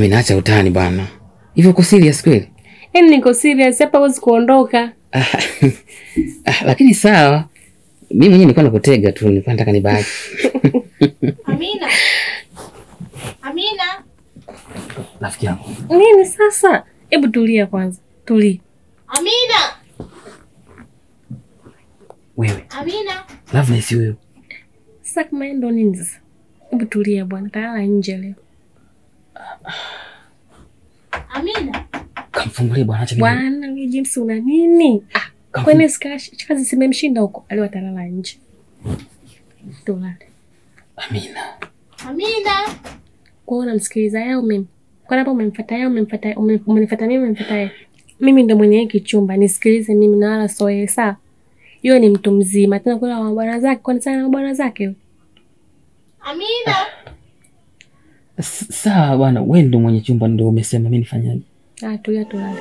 Amina, acha utani bwana. Hivyo uko serious kweli? Yaani niko serious hapa, huwezi kuondoka. Ah, ah, lakini sawa. Mimi mwenyewe nilikuwa nakutega tu, nilikuwa nataka nibaki. Amina. Amina. Rafiki yangu. Nini sasa? Hebu tulia kwanza, tulia. Amina. Wewe, Amina. Loveness huyo. Sasa kama yeye ndo nini sasa? Hebu tulia bwana, talala nje leo. Amina. Kamfungulie bwana, acha mimi. Bwana wewe James una nini? Ah, Kamfungulie. kwani sika- kazi zimemshinda huko, aliwa talala nje. Tulale. Amina. Amina. Kwa hiyo unamsikiliza yao mimi. Kwa hapa umemfuata yao, umemfuata ume- umenifuata mimi, umemfuata yeye. Mimi ndo mwenye hiki chumba, nisikilize mimi na wala sio yeye sawa. Yeye ni mtu mzima, tena kula wa bwana zake, kwani sana na bwana zake. yule? Amina. S- Sawa bwana, wewe ndo mwenye chumba ndo umesema mimi nifanyaje? Ah, tulia tulale.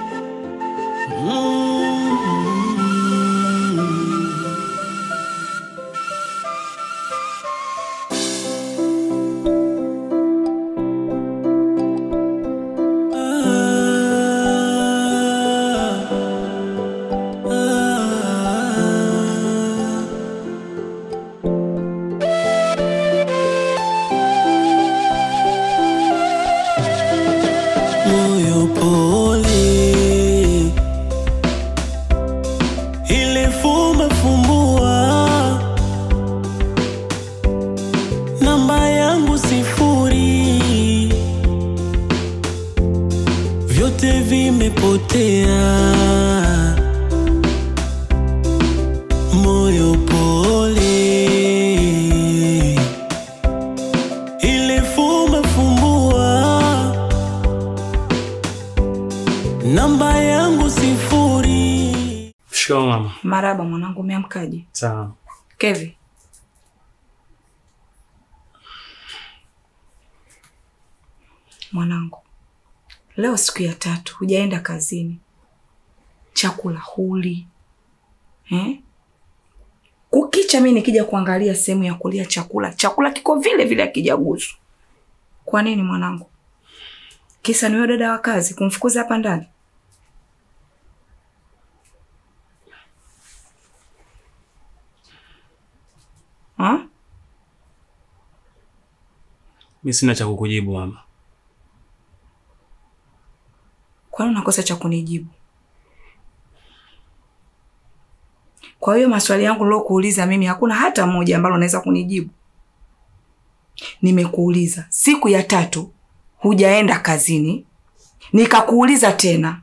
moyo pole, ile fumba fumbua, namba yangu sifuri, vyote vimepotea, moyo pole, ile fumba fumbua namba yangu sifuri. Shikamoo mama. Maraba mwanangu, umeamkaje? Sawa. Kevi, mwanangu, leo siku ya tatu hujaenda kazini, chakula huli eh? Kukicha mi nikija kuangalia sehemu ya kulia chakula, chakula kiko vile vile akijaguswa. Kwa nini mwanangu? Kisa ni wewe dada wa kazi kumfukuza hapa ndani? Ha? Mi sina cha kukujibu mama. Kwa nini unakosa cha kunijibu? Kwa hiyo maswali yangu nilokuuliza mimi hakuna hata moja ambalo unaweza kunijibu. Nimekuuliza siku ya tatu hujaenda kazini, nikakuuliza tena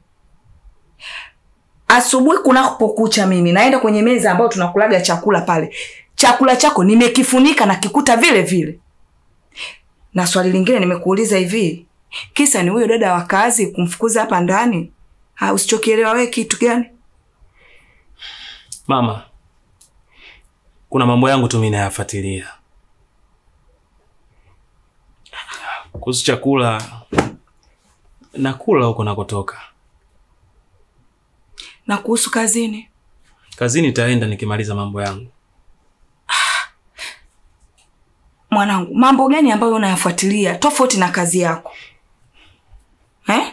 asubuhi kunapokucha, mimi naenda kwenye meza ambayo tunakulaga chakula pale, chakula chako nimekifunika na kikuta vile vile. Na swali lingine nimekuuliza hivi, kisa ni huyo dada wa kazi kumfukuza hapa ndani? Ha, usichokielewa wewe kitu gani? Mama, kuna mambo yangu tu mi nayafuatilia kuhusu chakula. Nakula huko nakotoka. Na kuhusu kazini, Kazini nitaenda nikimaliza mambo yangu. mwanangu, mambo gani ambayo unayafuatilia tofauti na kazi yako eh?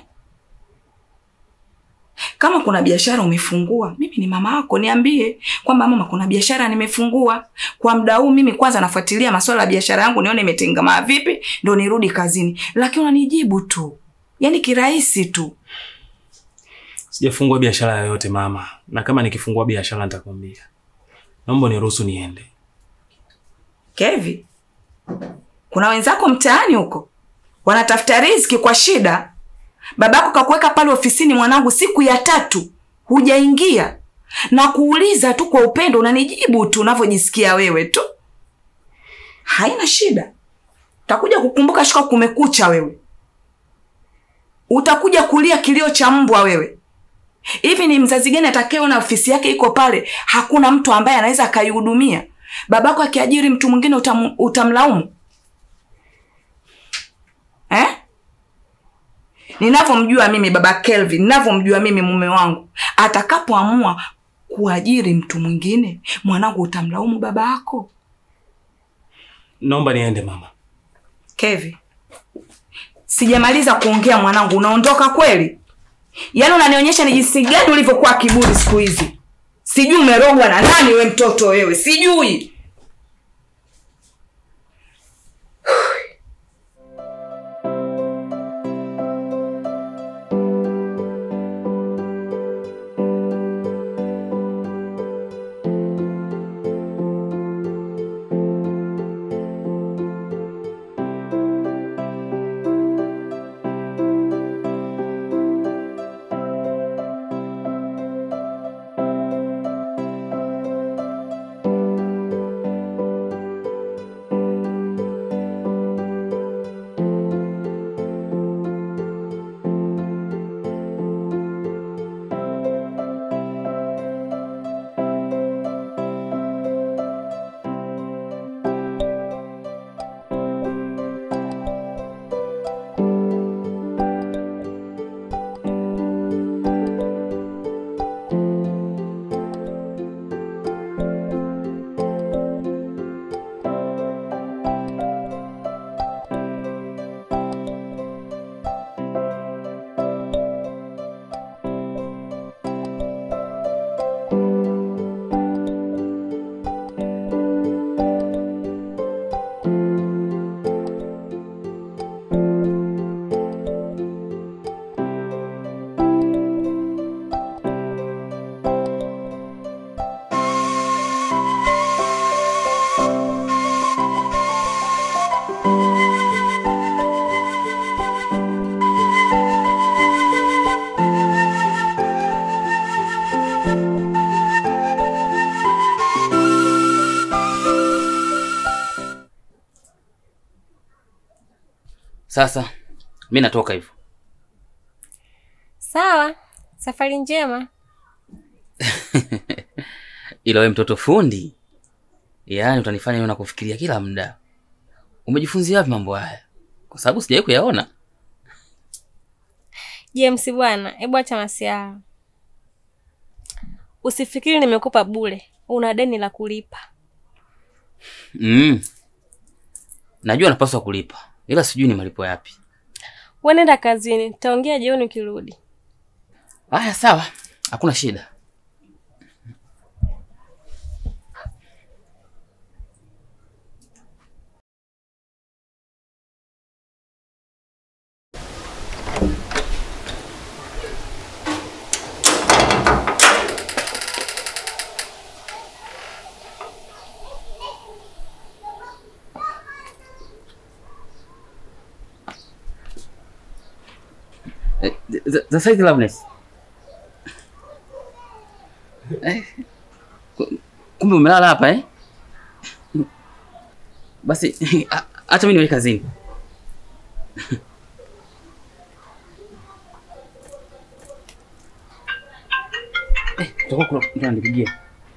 Kama kuna biashara umefungua, mimi ni mama yako, niambie kwamba mama, kuna biashara nimefungua kwa muda huu. Mimi kwanza nafuatilia masuala ya biashara yangu, nione imetengamaa vipi, ndo nirudi kazini. Lakini unanijibu tu, yaani kirahisi tu. Sijafungua biashara yoyote mama, na kama nikifungua biashara nitakwambia. Naomba niruhusu niende. Kevi, kuna wenzako mtaani huko wanatafuta riziki kwa shida. Babako kakuweka pale ofisini, mwanangu, siku ya tatu hujaingia na kuuliza tu kwa upendo, unanijibu tu unavyojisikia wewe tu, haina shida. Utakuja kukumbuka shuka kumekucha wewe, utakuja kulia kilio cha mbwa wewe. Hivi ni mzazi gani atakayeona ofisi yake iko pale, hakuna mtu ambaye anaweza akaihudumia? Babako akiajiri mtu mwingine utam, utamlaumu eh? Ninavyomjua mimi baba Kelvin, ninavyomjua mimi mume wangu, atakapoamua kuajiri mtu mwingine, mwanangu, utamlaumu baba yako? Naomba niende mama. Kevi, Sijamaliza kuongea mwanangu, unaondoka kweli? Yaani unanionyesha ni jinsi gani ulivyokuwa kiburi siku hizi. Sijui umerogwa na nani we mtoto wewe, sijui. Sasa mi natoka hivyo. Sawa, safari njema. Ila we mtoto fundi, yaani utanifanya niwe na kufikiria kila muda. Umejifunzia wapi mambo haya? Kwa sababu sijawahi kuyaona. James bwana, hebu acha masiara. Usifikiri nimekupa bure, una deni la kulipa. Mm. Najua napaswa kulipa, ila sijui ni malipo yapi. Wewe nenda kazini, taongea jioni ukirudi. Haya, sawa, hakuna shida. Eh, za- Sasa hizi Loveness. Eh, ku- Kumbe umelala hapa eh? Basi a- acha mimi niwe kazini. Eh, tutakuwa kuna mtu ananipigia.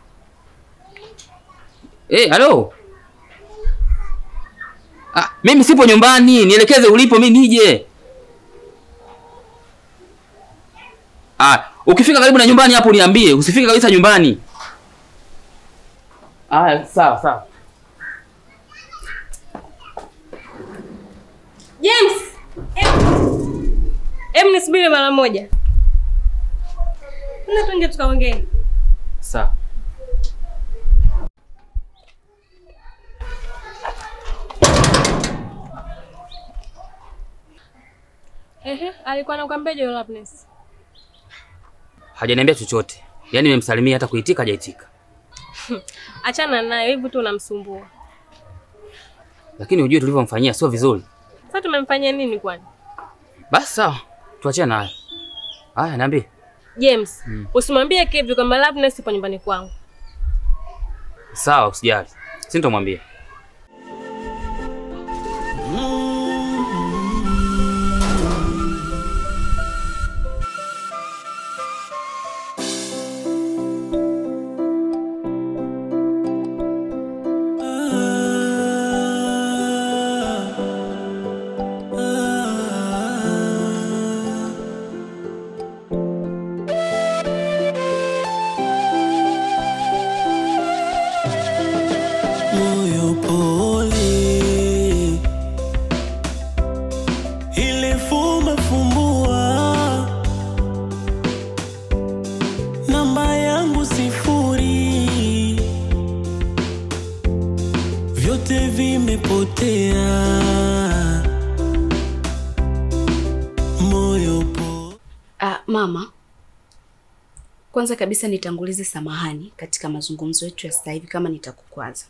Eh, halo. Ah, mimi sipo nyumbani, nielekeze ulipo mimi nije. Ah, ukifika karibu na nyumbani hapo niambie, usifike kabisa nyumbani. Ah, sawa sawa. James, em- em nisubiri mara moja. Nenda tu nje tukaongee. Sawa. Ehe, alikuwa anakuambia je Loveness? Hajaniambia chochote. Yaani nimemsalimia hata kuitika hajaitika. Achana naye, hivi tu unamsumbua. Lakini ujue tulivyomfanyia sio vizuri. Sasa tumemfanyia nini kwani? Basi sawa. Tuachane naye. Haya, niambie. James, usimwambie Kevin kwamba Loveness ipo nyumbani kwangu. Sawa, usijali. Sintomwambia. moyo fumba fumbua, namba yangu sifuri, vyote vimepotea, moyo po Ah, mama, kwanza kabisa nitangulize samahani katika mazungumzo yetu ya sasa hivi kama nitakukwaza.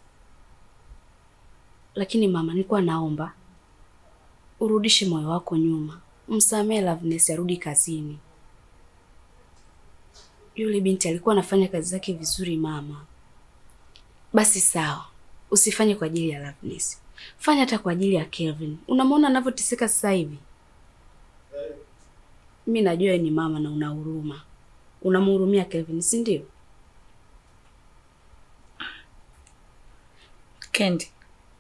Lakini mama, nilikuwa naomba urudishe moyo wako nyuma, msamehe Loveness arudi kazini. Yule binti alikuwa anafanya kazi zake vizuri mama. Basi sawa, usifanye kwa ajili ya Loveness, fanya hata kwa ajili ya Kelvin. Unamwona anavyoteseka sasa hivi. Mi najua wewe ni mama na una huruma, unamhurumia Kelvin, si ndio? Kendi,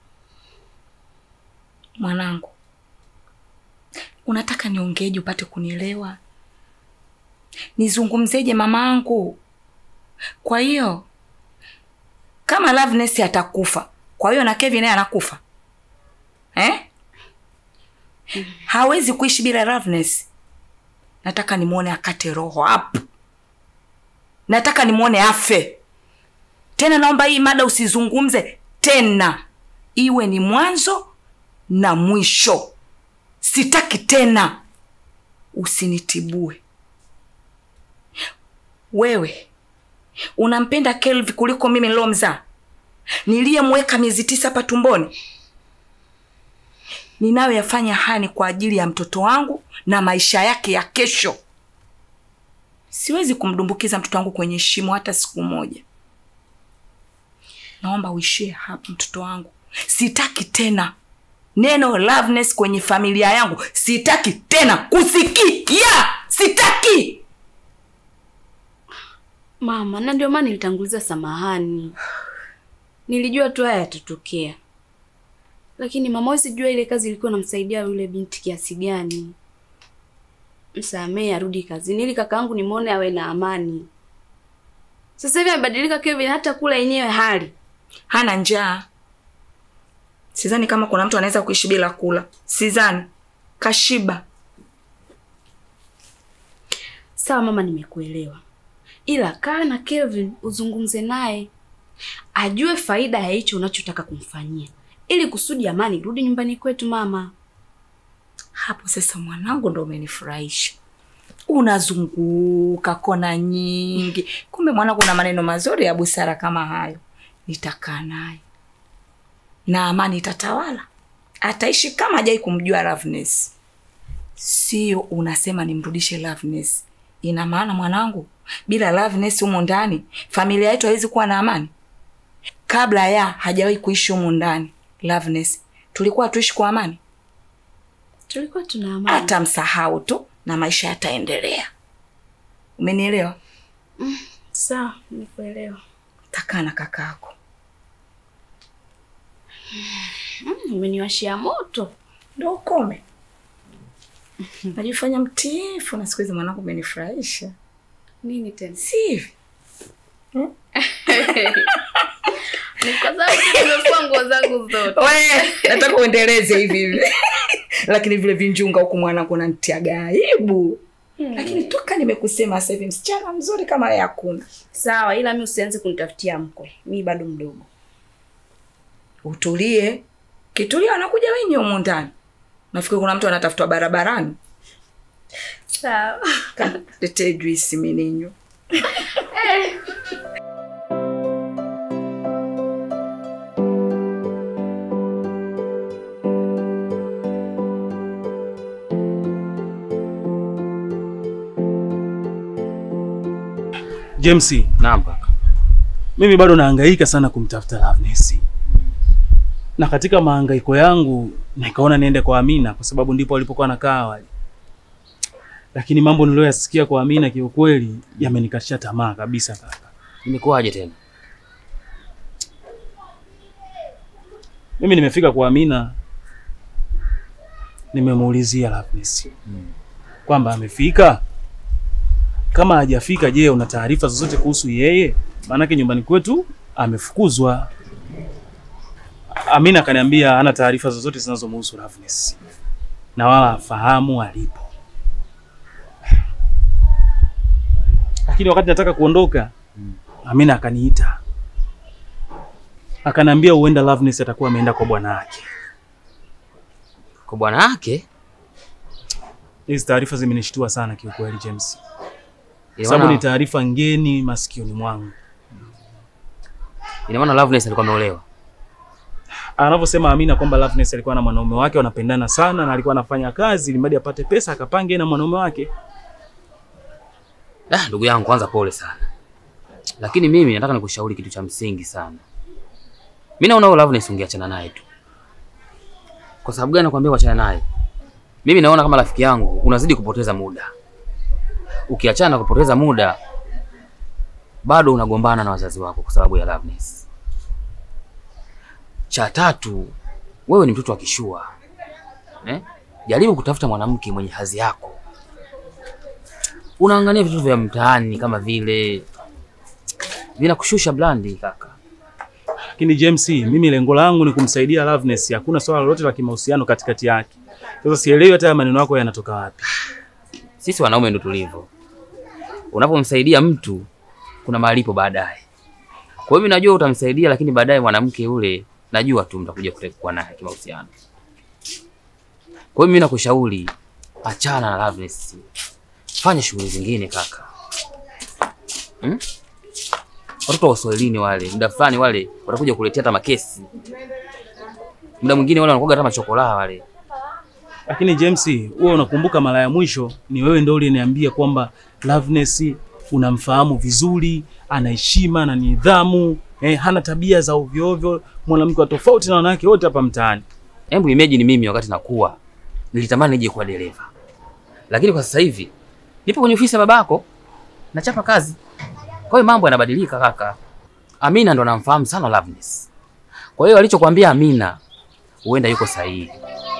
mwanangu, unataka niongeeje upate kunielewa? Nizungumzeje mamangu? Kwa hiyo kama Loveness atakufa, kwa hiyo na Kevin naye anakufa eh? Hawezi kuishi bila Loveness. Nataka nimwone akate roho hapo, nataka nimwone afe tena. Naomba hii mada usizungumze tena, iwe ni mwanzo na mwisho. Sitaki tena, usinitibue. Wewe unampenda Kelvi kuliko mimi nilomzaa, niliyemweka miezi tisa hapa tumboni. Ninayoyafanya haya ni kwa ajili ya mtoto wangu na maisha yake ya kesho. Siwezi kumdumbukiza mtoto wangu kwenye shimo hata siku moja. Naomba uishie hapa, mtoto wangu. Sitaki tena neno Loveness kwenye familia yangu, sitaki tena kusikia, sitaki. Mama, na ndio maana nilitanguliza samahani. Nilijua tu haya yatatokea, lakini mama, wewe sijua ile kazi ilikuwa namsaidia yule binti kiasi gani. Msamehe arudi kazini ili kakaangu nimwone awe na amani. Sasa hivi amebadilika Kevin, hata kula yenyewe hali Hana njaa. Sidhani kama kuna mtu anaweza kuishi bila kula, sidhani. Kashiba. Sawa mama, nimekuelewa, ila kaa na Kelvin uzungumze naye, ajue faida ya hicho unachotaka kumfanyia, ili kusudi amani irudi nyumbani kwetu. Mama, Hapo sasa mwanangu ndo umenifurahisha. Unazunguka kona nyingi, kumbe mwanangu una maneno mazuri ya busara kama hayo. Nitakaa naye na amani itatawala, ataishi kama hajai kumjua Loveness. Sio unasema nimrudishe Loveness. Ina maana mwanangu, bila Loveness humu ndani familia yetu haiwezi kuwa na amani. Kabla ya hajawahi kuishi humu ndani Loveness, tulikuwa tuishi kwa amani tulikuwa tuna amani. hata msahau tu na maisha yataendelea. Umenielewa? Sawa, nimekuelewa. Takaa na kakako. Mm, umeniwashia moto. Ndo ukome. Najifanya mtiifu na siku hizi mwanangu umenifurahisha. Nini tena? Si hivi? Ni kwa sababu nimefua nguo zangu zote. We, nataka uendeleze hivi hivi. Lakini vile vinjunga huku mwanangu unanitiaga aibu. Lakini toka nimekusema sasa hivi msichana mzuri kama wewe hakuna. Sawa, ila mi usianze kunitafutia mkwe, mi bado mdogo. Utulie. Kitulia wanakuja wenye humu ndani. Nafikiri kuna mtu anatafutwa barabarani. Sawa. Letee juisi mimi ninywe. James, Naam kaka. mimi bado nahangaika sana kumtafuta Loveness. Na katika mahangaiko yangu nikaona niende kwa Amina kwa sababu ndipo alipokuwa anakaa awali. Lakini mambo niliyoyasikia kwa Amina kiukweli yamenikatisha tamaa kabisa kaka. Imekuwaje tena? Mimi nimefika kwa Amina, nimemuulizia Loveness kwamba amefika. Kama hajafika, je, una taarifa zozote kuhusu yeye? Maanake nyumbani kwetu amefukuzwa. Amina akaniambia hana taarifa zozote zinazomhusu Loveness na wala afahamu alipo. lakini wakati nataka kuondoka Amina akaniita akaniambia huenda Loveness atakuwa ameenda kwa bwana wake. Kwa bwana wake Hizi taarifa zimenishtua sana kiukweli James, ina sababu ni maana taarifa ngeni masikioni mwangu. ina maana Loveness alikuwa ameolewa. Anavyosema Amina kwamba Loveness alikuwa na mwanaume wake wanapendana sana na alikuwa anafanya kazi ili mradi apate pesa akapange na mwanaume wake. Ah, ndugu yangu kwanza pole sana. Lakini mimi nataka nikushauri kitu cha msingi sana. Mimi naona huyo Loveness ungeachana naye tu. Kwa sababu gani nakwambia uachane naye? Mimi naona kama rafiki yangu unazidi kupoteza muda. Ukiachana na kupoteza muda bado unagombana na wazazi wako kwa sababu ya Loveness. Cha tatu, wewe ni mtoto wa kishua. Eh? Jaribu kutafuta mwanamke mwenye hadhi yako unaangalia vitu vya mtaani kama vile vinakushusha blandi kaka. Lakini James, mimi lengo langu ni kumsaidia Loveness, hakuna swala lolote la kimahusiano katikati yake. Sasa sielewi hata haya maneno yako yanatoka wapi. Sisi wanaume ndo tulivyo, unapomsaidia mtu kuna malipo baadaye. Kwa hiyo mimi najua utamsaidia, lakini baadaye mwanamke yule najua tu mtakuja kuwa naye kimahusiano. Kwa hiyo mimi nakushauri achana na Loveness, fanya shughuli zingine kaka. Hmm? Watoto wa Uswahilini wale muda fulani wale watakuja kuletea hata makesi, muda mwingine wale wanakuwa hata machokola wale. Lakini James, wewe unakumbuka mara ya mwisho ni wewe ndio uliniambia kwamba Loveness unamfahamu vizuri, ana heshima na nidhamu, eh, hana tabia za ovyo ovyo, mwanamke wa tofauti na wanawake wote hapa mtaani. Hebu imagine mimi wakati nakuwa nilitamani nije kuwa dereva, lakini kwa sasa hivi nipo kwenye ofisi ya babako nachapa kazi. Kwa hiyo mambo yanabadilika kaka. Amina ndo anamfahamu sana Loveness, kwa hiyo alichokwambia Amina huenda yuko sahihi.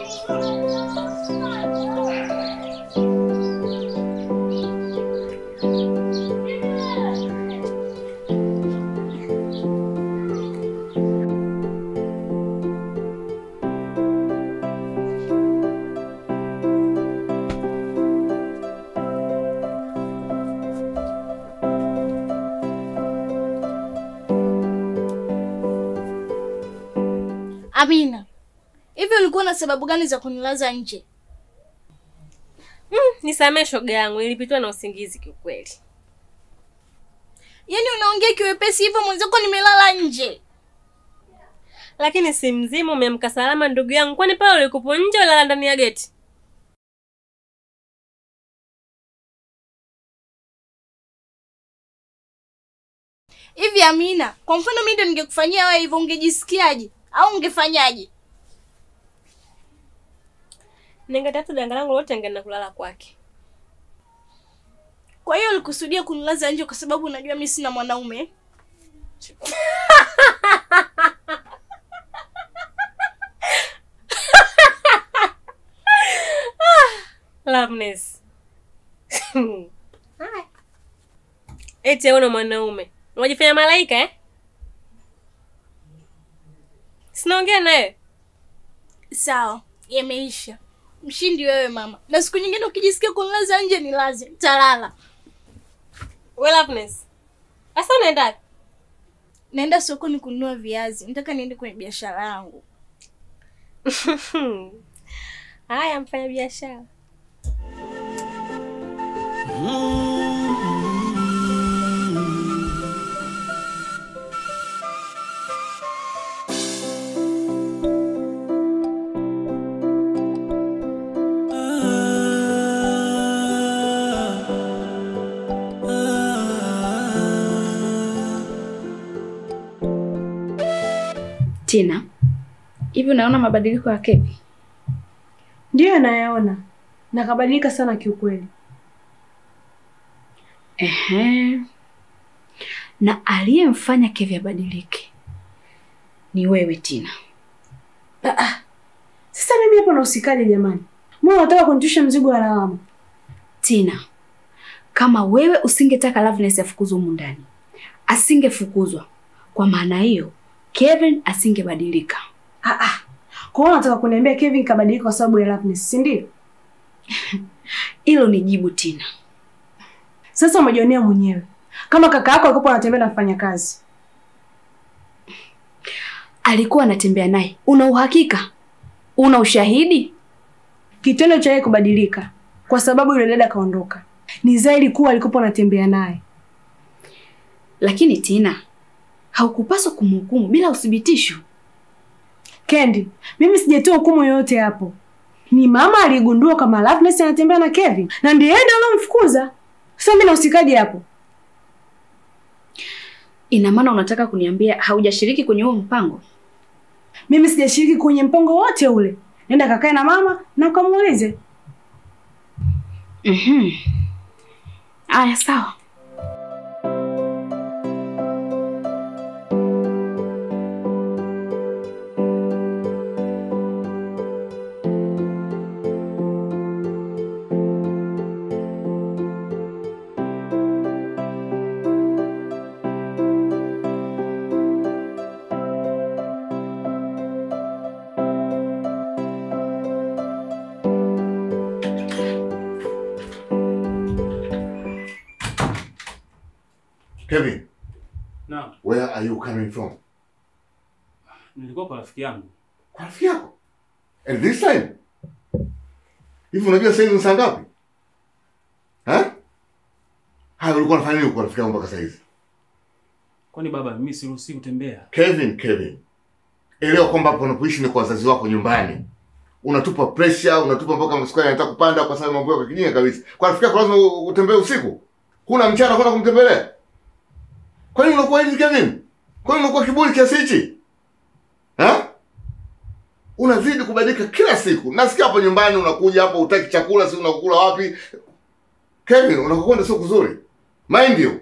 Amina, hivi ulikuwa na sababu gani za kunilaza nje? Nisamee shoga yangu, nilipitwa na usingizi kiukweli. Yaani unaongea kiwepesi hivyo, mwenzako nimelala nje. Lakini si mzima, umeamka salama ndugu yangu. Kwani pale ulikupo nje wala ndani ya geti? Hivi Amina, kwa mfano mimi ndo ningekufanyia wewe hivyo, ungejisikiaje au ungefanyaje? Ningetafuta danga langu lote ningeenda kulala kwake. Kwa hiyo ulikusudia kunilaza nje kwa sababu unajua mimi sina mwanaume? Loveness. Haya. Eti hauna mwanaume. Unajifanya malaika eh? Sinaongea naye. Sawa, yameisha. Mshindi wewe mama, na siku nyingine ukijisikia kunilaza nje nilaze, talala. We Loveness. Sasa unaenda wapi? Naenda sokoni kununua viazi, nataka niende kwenye biashara yangu. Haya, mfanya biashara. Tina, hivi unaona mabadiliko ya Kevi? Ndiyo nayaona na kabadilika sana kiukweli. Ehe. Na aliyemfanya Kevi abadilike ni wewe Tina. Sasa mimi hapo nahusikaje jamani? Mbona unataka kunishusha mzigo wa lawama? Tina, kama wewe usingetaka Loveness afukuzwe humu ndani, asingefukuzwa. Kwa maana hiyo, Kevin asingebadilika. Ah ah. Kwa hiyo unataka kuniambia Kevin kabadilika kwa sababu ya Loveness, si ndio? Hilo ni jibu Tina. Sasa umejionea mwenyewe kama kaka yako alikuwa anatembea na mfanyakazi. Alikuwa anatembea naye. Una uhakika? Una ushahidi? Kitendo cha yeye kubadilika kwa sababu yule dada kaondoka ni zaidi kuwa alikuwa anatembea naye. Lakini Tina, haukupaswa kumhukumu bila uthibitisho. Kendi, mimi sijatoa hukumu yoyote hapo. Ni mama aligundua kama Loveness anatembea na Kevin na ndiye yeye ndiye alomfukuza. Sasa mimi nahusikaje hapo? Ina maana unataka kuniambia haujashiriki kwenye huo mpango? Mimi sijashiriki kwenye mpango wote ule. Nenda kakae na mama na ukamuulize. Mhm. Aya, sawa. Kevin, Naam, where are you coming from? nilikuwa kwa rafiki yangu. Kwa rafiki yako. And this time? Hivi unajua sasa hivi ni saa ngapi? Ha? Haya ulikuwa unafanya nini kwa rafiki yako mpaka sasa hivi? Kwani baba, mimi siruhusi kutembea? Kevin, Kevin. Elewa kwamba hapo unapoishi ni kwa wazazi wako nyumbani. Unatupa pressure, unatupa mpaka msukari anataka kupanda kwa sababu mambo yako kijinga kabisa. Kwa rafiki yako lazima u- utembee usiku. Huna mchana kwenda kumtembelea. Kwa nini unakuwa hivi Kevin? Kwa nini unakuwa kiburi kiasi hichi? Ha? Unazidi kubadilika kila siku. Nasikia hapo nyumbani unakuja hapo utaki chakula, si unakula wapi? Kevin, unakokwenda sio kuzuri. Mind you.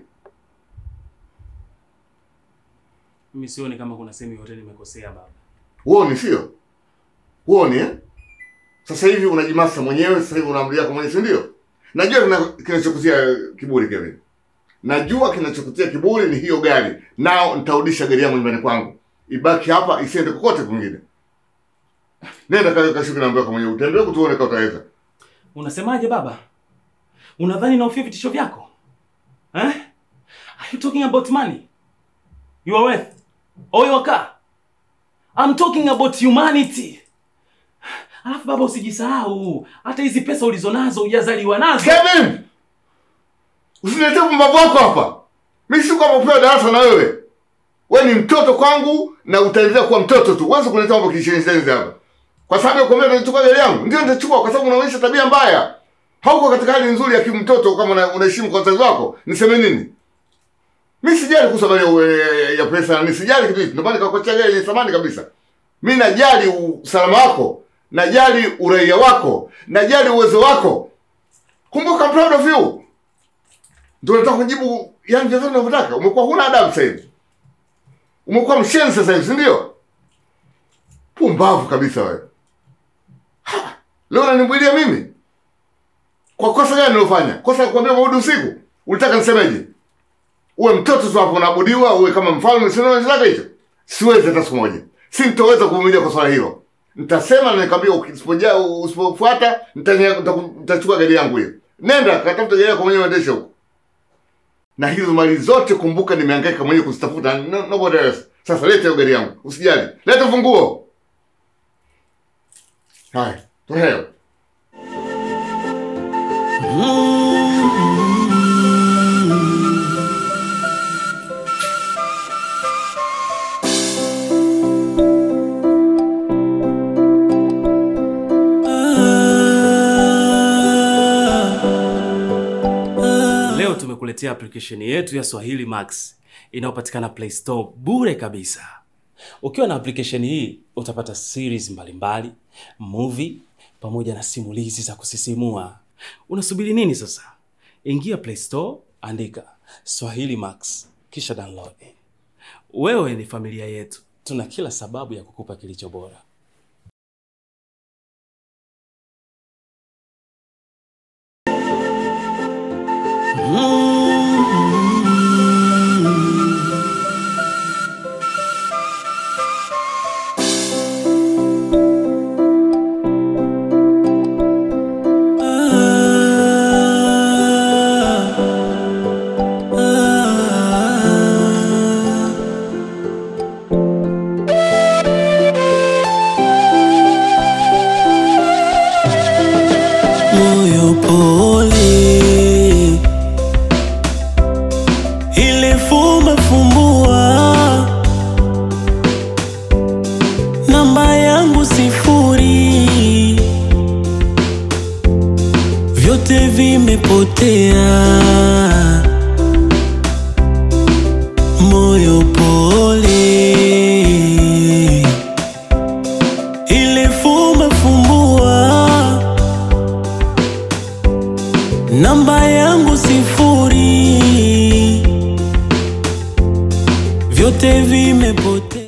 Mimi sioni kama kuna sehemu yote nimekosea baba. Huoni sio? Huoni eh? Sasa hivi unajimasa mwenyewe, sasa hivi unaamria kwa mwenyewe, si ndio? Najua kina- kinachokutia kiburi Kevin. Najua kinachokutia kiburi ni hiyo gari. Nao nitarudisha gari yangu nyumbani kwangu. Ibaki hapa isiende kokote kwingine. Nenda kale kashuke na mbako mwenyewe. Utembee kutuone kama utaweza. Unasemaje baba? Unadhani naofia vitisho vyako? Eh? Are you talking about money? Your wealth? Or your car? I'm talking about humanity. Alafu baba usijisahau, hata hizi pesa ulizonazo hujazaliwa nazo. Kevin! Usiniletee pumbavu wako hapa. Mimi si kama upewa darasa na wewe. Wewe ni mtoto kwangu na utaendelea kuwa mtoto tu. Uanze kuleta mambo kishenzi hapa. Kwa sababu ya kuambia utachukua gari yangu. Ndio nitachukua kwa sababu unaonyesha tabia mbaya. Hauko katika hali nzuri ya kimtoto kama una- unaheshimu kwa wazazi wako. Niseme nini? Mimi sijali kuhusu habari ya, ya, ya pesa, ni sijali kitu hicho. Ndio maana nikakuachia gari yenye thamani kabisa. Mimi najali usalama wako, najali uraia wako, najali uwezo wako. Kumbuka I'm proud of you. Ndio nataka kujibu yani vyote unavyotaka. Umekuwa huna adabu sasa hivi. Umekuwa mshenzi sasa hivi, si ndio? Pumbavu kabisa wewe. Ha! Leo unanibwilia mimi? Kwa kosa gani nilofanya? Kosa la kukwambia maudi usiku? Ulitaka nisemeje? Uwe mtoto tu hapo unaabudiwa, uwe kama mfalme, si unaweza hicho? Siwezi hata siku moja. Sintoweza kuvumilia kwa swala hilo. Nitasema na nikwambia usipoja usipofuata nitanya- nitaku- nitachukua gari yangu hiyo. Nenda katafuta gari yako mwenyewe uendeshe huko. Na hizo mali zote kumbuka nimehangaika mwenyewe kuzitafuta. No, nobody else. Sasa leta hiyo gari yangu. Usijali. Leta funguo. Haya, toheo. Leo tumekuletea application yetu ya Swahili Max inayopatikana Play Store bure kabisa. Ukiwa na application hii utapata series mbalimbali, movie pamoja na simulizi za kusisimua. Unasubiri nini sasa? Ingia Play Store, andika Swahili Max kisha download. Wewe ni familia yetu, tuna kila sababu ya kukupa kilicho bora. Leo vimepotea